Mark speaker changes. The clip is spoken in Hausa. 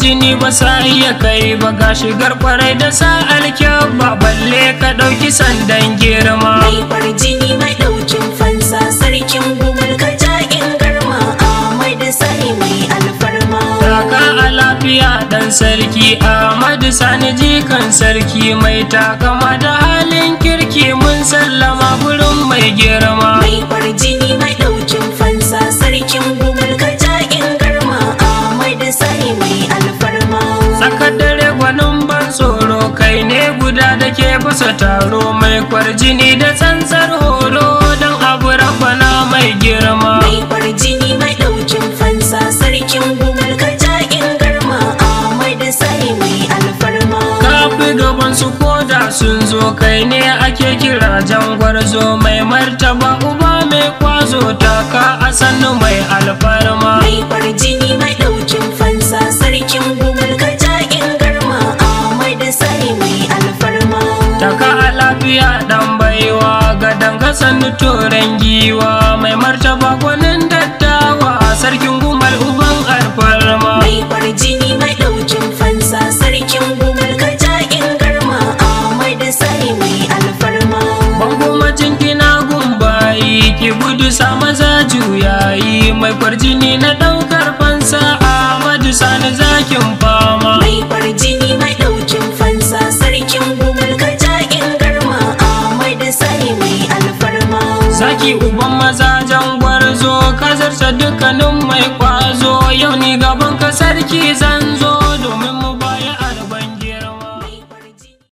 Speaker 1: jini ba sa iya kai ba ga shigar kwarai da sa alkyabba balle ka ɗauki sandan girma
Speaker 2: Mai farjini mai ɗaukin fansa sarkin gumal ka in garma Ahmad Sani mai alfarma.
Speaker 1: Taka a lafiya ɗan sarki Ahmadu Sani jikan sarki mai takama da halin kirki mun sallama gurin mai girma
Speaker 2: Mai farjini mai ɗaukin fansa sarkin gumal ka in garma Ahmad Sani mai alfarma.
Speaker 1: Tsakar dare gwanin ban tsoro kai ne guda da ke bisa taro mai kwarjini da tsantsar horo don abu rabana mai girma.
Speaker 2: Mai farjini mai ɗaukin fansa sarkin gumal ka in garma Ahmad Sani mai alfarma.
Speaker 1: Kafi gaban su koda sun zo kai ne ake kira jangwarzo mai martaba uba mai kwazo taka a sannu mai alfarma.
Speaker 2: Mai farjini mai ɗaukin fansa sarkin gumal ka in garma Ahmad Sani mai alfarma.
Speaker 1: Taka a lafiya dan baiwa ga danga sannu toren giwa mai martaba gwanin dattawa sarkin gumal uban alfarma.
Speaker 2: Mai farjini mai ɗaukin fansa sarkin gumal ka in garma Ahmad Sani mai alfarma.
Speaker 1: Bango macin kina gumbayi ki gudu sa maza juyayi mai kwarjini na ɗaukar fansa Ahmadu Sani zakin fama.
Speaker 2: Mai farjini mai ɗaukin fansa sarkin gumal ka in garma Ahmad Sani mai alfarma.
Speaker 1: Zaki uban maza jangwarzo ka zarta dukkanin